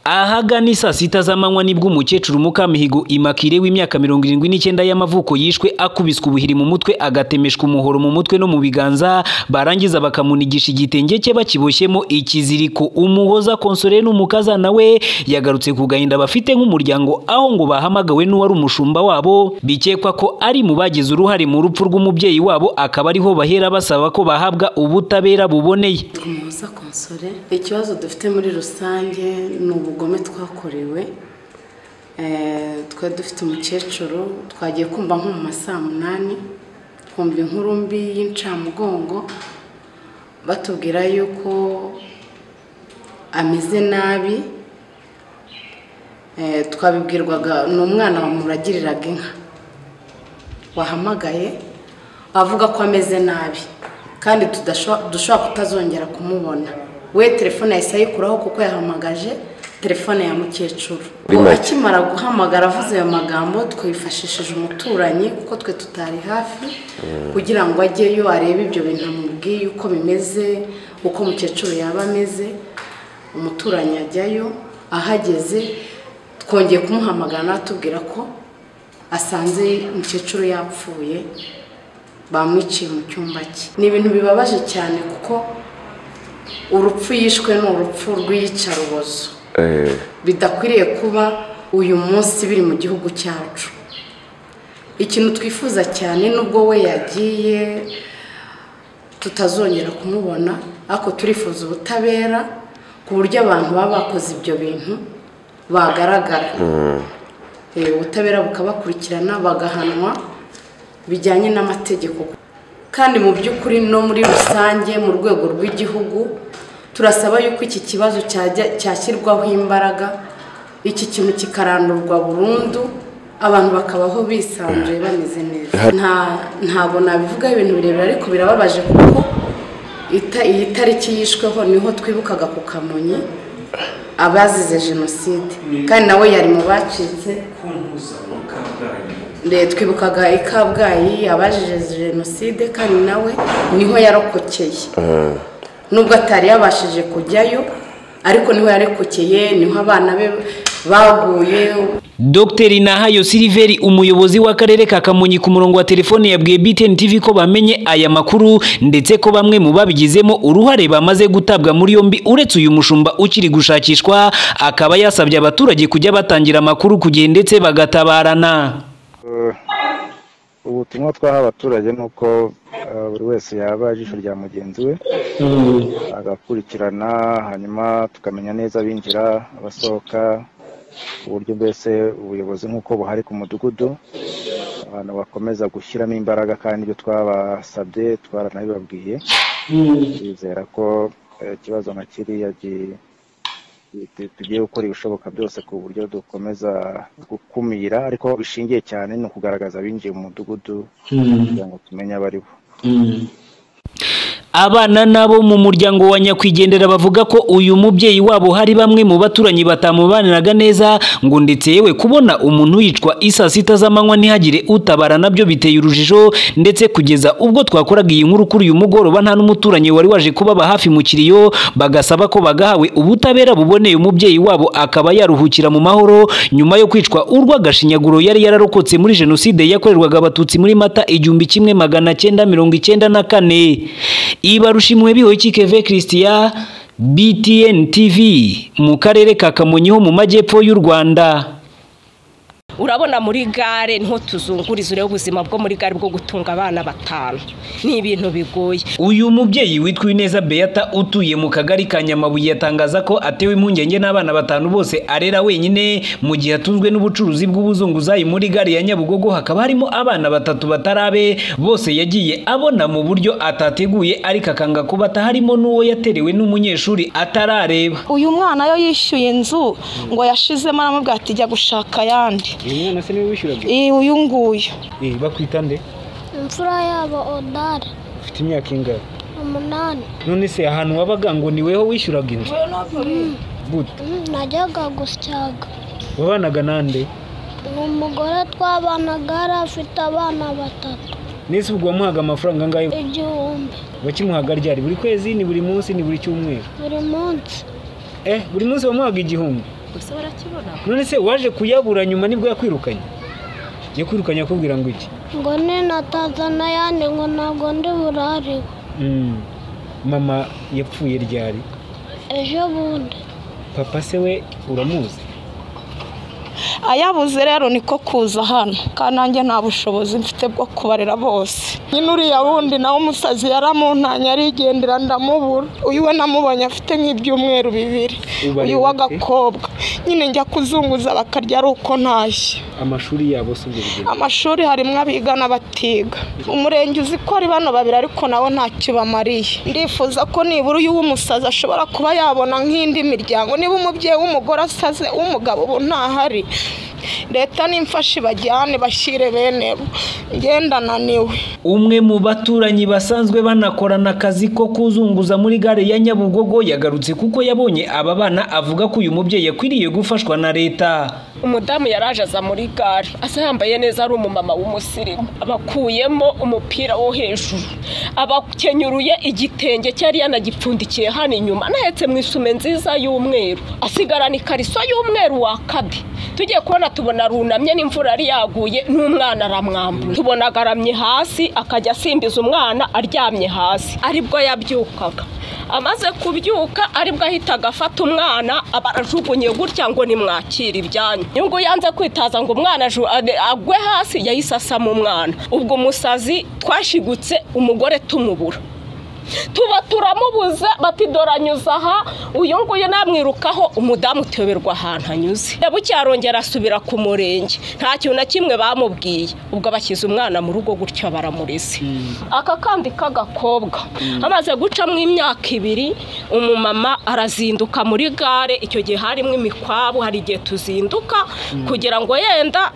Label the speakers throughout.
Speaker 1: ahagana isaa sita z'amanywa nibwo umukecuru Mukamihigo Immaculee w'imyaka mirongo irindwi n'icyenda y'amavuko yishwe akubiswe ubuhiri mu mutwe agatemeshwa umuhoro mu mutwe no mu biganza barangiza bakamunigisha igitenge cye bakiboshyemo ikiziriko umuhoza konsore n'umukaza nawe yagarutse ku gahinda bafite nk'umuryango aho ngo bahamagawe n'uwari umushumba wabo bikekwa ko ari mu bagize uruhare mu rupfu rw'umubyeyi wabo akaba ariho bahera basaba ko bahabwa ubutabera buboneye
Speaker 2: umuhoza konsore ikibazo dufite muri rusange ni ubugome twakorewe twe dufite umukecuru twagiye kumva nko mu ma saa munani twumva inkuru mbi y'incamugongo batubwira yuko ameze nabi twabibwirwaga ni umwana wamuragiriraga inka wahamagaye avuga ko ameze nabi kandi dushobora kutazongera kumubona we telefone yahise ayikuraho kuko yahamagaje telefone ya mukecuru akimara guhamagara avuze ayo magambo twifashishije umuturanyi kuko twe tutari hafi kugira ngo ajyeyo arebe ibyo bintu amubwiye uko bimeze uko umukecuru yaba ameze umuturanyi ajyayo ahageze twongeye kumuhamagara natubwira ko asanze umukecuru yapfuye bamwiciye mu cyumba cye ni ibintu bibabaje cyane kuko urupfu yishwe ni urupfu rw'iyicarubozo bidakwiriye kuba uyu munsi biri mu gihugu cyacu ikintu twifuza cyane nubwo we yagiye tutazongera kumubona ariko turifuza ubutabera ku buryo abantu baba bakoze ibyo bintu bagaragara ubutabera bukabakurikirana bagahanwa bijyanye n'amategeko kandi mu by'ukuri no muri rusange mu rwego rw'igihugu turasaba yuko iki kibazo cyashyirwaho imbaraga iki kintu kikarandurwa burundu abantu bakabaho bisanzuye bameze neza ntabwo nabivugaho ibintu birebire ariko birababaje kuko iyi tariki yishweho niho twibukaga ku kamonyi abazize jenoside kandi nawe yari mu bacitse twibukaga i kabgayi abazize jenoside kandi nawe niho yarokokeye nubwo atari yabashije kujyayo ariko niho yarekokeye niho abana be baguye
Speaker 1: Dr Nahayo Siliveri umuyobozi w'akarere ka Kamonyi ku murongo wa telefone yabwiye BTN TV ko bamenye aya makuru ndetse ko bamwe mu babigizemo uruhare bamaze gutabwa muri yombi uretse uyu mushumba ukiri gushakishwa akaba yasabye abaturage kujya batangira amakuru ku gihe ndetse bagatabarana
Speaker 3: ubutumwa twaha abaturage ni uko buri wese yaba ijisho rya mugenzi we agakurikirana hanyuma tukamenya neza abinjira abasohoka ku buryo mbese ubuyobozi nk'uko buhari ku mudugudu abantu bakomeza gushyiramo imbaraga kandi ibyo twabasabye twaranabibabwiye twizera ko ikibazo nka kiriya tugiye gukora ibishoboka byose ku buryo dukomeza gukumira ariko bishingiye cyane ni ukugaragaza abinjiye mu mudugudu kugira ngo tumenye abo ari bo
Speaker 1: abana nabo mu muryango wa nyakwigendera bavuga ko uyu mubyeyi wabo hari bamwe mu baturanyi batamubaniraga neza ngo ndetse yewe kubona umuntu yicwa isaa sita z'amanywa ntihagire utabara nabyo biteye urujijo ndetse kugeza ubwo twakoraga iyi nkuru kuri uyu mugoroba nta n'umuturanyi wari waje kubaba hafi mu kiriyo bagasaba ko bagahawe ubutabera buboneye umubyeyi wabo akaba yaruhukira mu mahoro nyuma yo kwicwa urw'agashinyaguro yari yararokotse muri jenoside yakorerwaga abatutsi muri mata igihumbi kimwe magana cyenda mirongo icyenda na kane ibarushimwe bihoki keve christian btn tv mu karere ka kamonyi ho mu majyepfo y'u rwanda
Speaker 4: urabona muri gare niho tuzunguriza urebe ubuzima bwo muri gare bwo gutunga abana batanu ni ibintu bigoye
Speaker 1: uyu mubyeyi witwa ineza beata utuye mu kagari ka nyamabuye yatangaza ko atewe impungenge n'abana batanu bose arera wenyine mu gihe atunzwe n'ubucuruzi bw'ubuzunguzayi muri gare ya nyabugogo hakaba harimo abana batatu batarabe bose yagiye abona mu buryo atateguye ariko akanga kubata harimo n'uwo yaterewe n'umunyeshuri atarareba
Speaker 5: uyu mwana yo yishyuye inzu ngo yashizemo aramubwira ati jya gushaka ayandi
Speaker 6: umwana se niwe wishyuraga
Speaker 5: uyu nguyu
Speaker 6: bakwita nde
Speaker 7: imfura yabo odara
Speaker 6: ufite imyaka ingana
Speaker 7: umunani
Speaker 6: none se ahantu wabaga ngo ni weho wishyuraga inzu gute
Speaker 7: najyaga gusyaga
Speaker 6: wabanaga nande
Speaker 7: ni umugore twabanaga yari afite abana batatu
Speaker 6: nese ubwo wamuhaga amafaranga angahe
Speaker 7: igihumbi
Speaker 6: wakimuhaga ryari buri kwezi ni buri munsi ni buri cyumweru
Speaker 7: buri munsi
Speaker 6: eh buri munsi bamuhaga igihumbi
Speaker 4: gusa barakibona
Speaker 6: none se waje kuyabura nyuma nibwo yakwirukanye yo kwirukanye akubwira ngo iki
Speaker 7: ngo ni na tazanayani ngo ntabwo ndi burariwe
Speaker 6: Mm. mama yapfuye ryari
Speaker 7: ejo bundi
Speaker 6: papa se we uramuzi
Speaker 5: ayabuze rero niko kuza hano kandi nanjye nta bushobozi mfite bwo kubarera bose nyine uriya wundi nawe umusazi yaramuntanye arigendera ndamubura uyu we namubonye afite nk'ibyumweru bibiri
Speaker 6: Ubareba
Speaker 5: uyu
Speaker 6: ute?
Speaker 5: w'agakobwa nyine njya kuzunguza bakarya ari uko ntashye
Speaker 6: amashuri yabo si ubwo bugeni
Speaker 5: amashuri harimo abiga n'abatiga umurenge uzi ko ari bano babiri ariko nawe ntacyo bamariye ndifuza ko nibura uyu w'umusazi ashobora kuba yabona nk'indi miryango niba umubyeyi w'umugore asaze uw'umugabo ubu ntahari leta nimfashe ibajyane bashyire bene bo ngenda naniwe
Speaker 1: umwe mu baturanyi basanzwe banakorana akazi ko kuzunguza muri gare ya nyabugogo yagarutse kuko yabonye aba bana avuga ko uyu mubyeyi yakwiriye gufashwa na leta
Speaker 4: umudamu yaraje aza muri gare asa yambaye neza ari umumama w'umusirimu abakuyemo umupira wo hejuru abakenyuruye igitenge cyari yanagipfundikiye hano inyuma anahetse mu isume nziza y'umweru asigarana ikariso y'umweru wa kabi tugiye kubona tubona runamye n'imvura yari yaguye n'umwana aramwambura tubona agaramye hasi akajya asimbiza umwana aryamye hasi aribwo yabyukaga amaze kubyuka aribwo ahitaga afata umwana aba arajugunye gutya ngo nimwakire ibyanyu nyungu yanze kwitaza ngo umwana aju- ade- agwe hasi yahise asama umwana ubwo umusazi twashigutse umugore tumubura tuba turamubuza bati dore anyuze aha uyu nguyu namwirukaho umudamu uteberwa ahantu anyuze bucyarongera asubira ku murenge nta kintu na kimwe bamubwiye ubwo bashyize umwana mu rugo gutyo baramureze aka kandi k'agakobwa amaze gucamo imyaka ibiri umumama arazinduka muri gare icyo gihe harimo imikwabu hari igihe tuzinduka kugira ngo yenda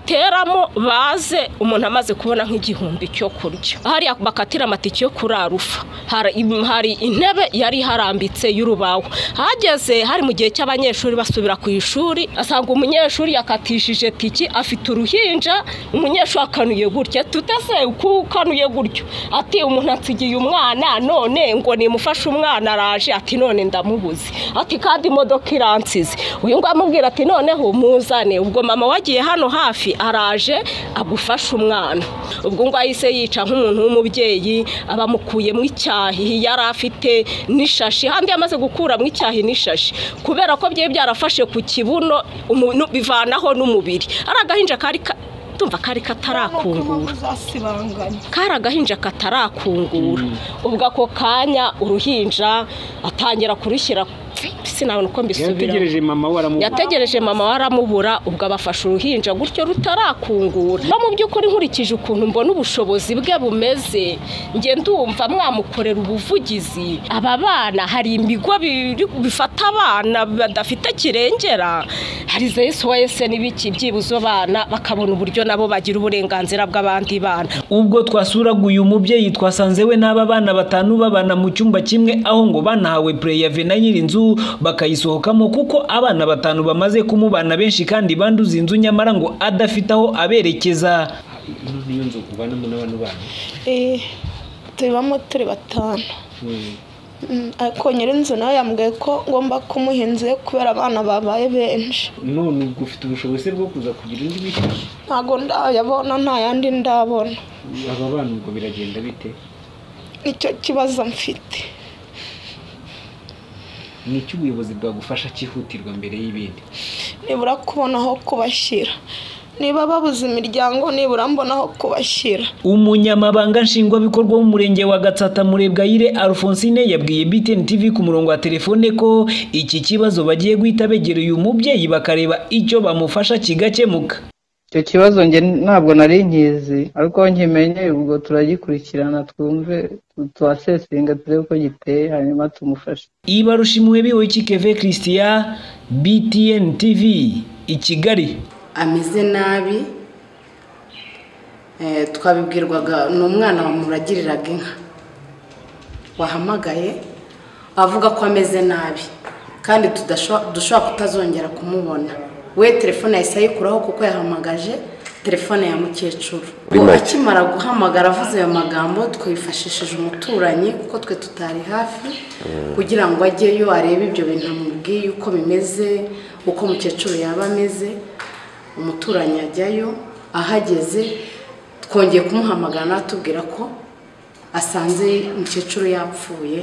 Speaker 4: nibateramo baze umuntu amaze kubona nk'igihumbi cyo kurya hariya bakatira amatike yo kurarufa hari im- hari intebe yari harambitse y'urubaho hageze hari mu gihe cy'abanyeshuri basubira ku ishuri asanga umunyeshuri yakatishije tiki afite uruhinja umunyeshuri akanuye gutya tutese ukanuye gutyo ati umuntu ansigiye umwana none ngo nimufashe umwana araje ati none ndamubuze ati kandi imodoka iransize uyu nguyu amubwira ati noneho muzane ubwo mama wagiye hano hafi araje agufashe umwana ubwo ngo ahise yica nk'umuntu w'umubyeyi abamukuyemo icyahi yari afite n'ishashi handi yamaze gukuramo icyahi n'ishashi kubera ko byari byarafashe ku kibuno umu- nu- bivanaho n'umubiri ari agahinja kari ka- tumva kari katarakungura
Speaker 5: uzasibanganya
Speaker 4: kari agahinja katarakungura ubwo ako kanya uruhinja atangira kurushyira sinabona uko mbisubiramo
Speaker 6: yategereje mama we aramubura
Speaker 4: yategereje mama waramubura ubwo abafashe uruhinja gutyo rutarakungura no mu by'ukuri nkurikije ukuntu mbona ubushobozi bwe bumeze njye ndumva mwamukorera ubuvugizi aba bana hari ibigo biri- bifata abana badafite kirengera hari zesuwayese n'ibiki byibuze abana bakabona uburyo nabo bagira uburenganzira bw'abandi bana
Speaker 1: ubwo twasuraga uyu mubyeyi twasanze we n'aba bana batanu babana mu cyumba kimwe aho ngo banahawe pureya na nyirinzu bakayisohokamo kuko abana batanu bamaze kumubana benshi kandi banduza inzu nyamara ngo adafite aho aberekeza
Speaker 6: ino niyo nzu ubanamo n'abantu banyu
Speaker 5: eee tubamo turi batanu
Speaker 6: Mm.
Speaker 5: Mm, ariko nyirinzu nawe yambwiye ko ngomba kumuha inzu ye kubera abana babaye benshi
Speaker 6: none ubwo ufite ubushobozi bwo kuza kugira indi mishya
Speaker 5: ntabwo ndayabona nta yandi ndabona
Speaker 6: aba bana ubwo biragenda bite
Speaker 5: nicyo kibazo mfite
Speaker 6: ni iki ubuyobozi bwagufasha cyihutirwa mbere y'ibindi
Speaker 5: nibura kubona aho kubashyira niba babuze imiryango nibura mbona aho kubashyira
Speaker 1: umunyamabanga nshingwabikorwa w'umurenge wa gatsata murebwayire alphonsine yabwiye btn tv ku murongo wa telefone ko iki kibazo bagiye guhita begera uyu mubyeyi bakareba icyo bamufasha kigakemuka
Speaker 8: icyo kibazo njye ntabwo nari nkizi ariko nkimenye ubwo turagikurikirana twumve twasesenga turebe uko giteye hanyuma tumufashe
Speaker 1: ibarushimwe biwikikeve christian btn tv i kigali
Speaker 2: ameze nabi eh, twabibwirwaga ni umwana wamuragiriraga inka wahamagaye avuga ko ameze nabi kandi tudasho- dushobora kutazongera kumubona we telefone yahise ayikuraho kuko yahamagaje telefone ya mukecuru ubu akimara guhamagara avuze ayo magambo twifashishije umuturanyi kuko twe tutari hafi kugira ngo ajyeyo arebe ibyo bintu amubwiye uko bimeze uko umukecuru yaba ameze umuturanyi ajyayo ahageze twongeye kumuhamagara natubwira ko asanze umukecuru yapfuye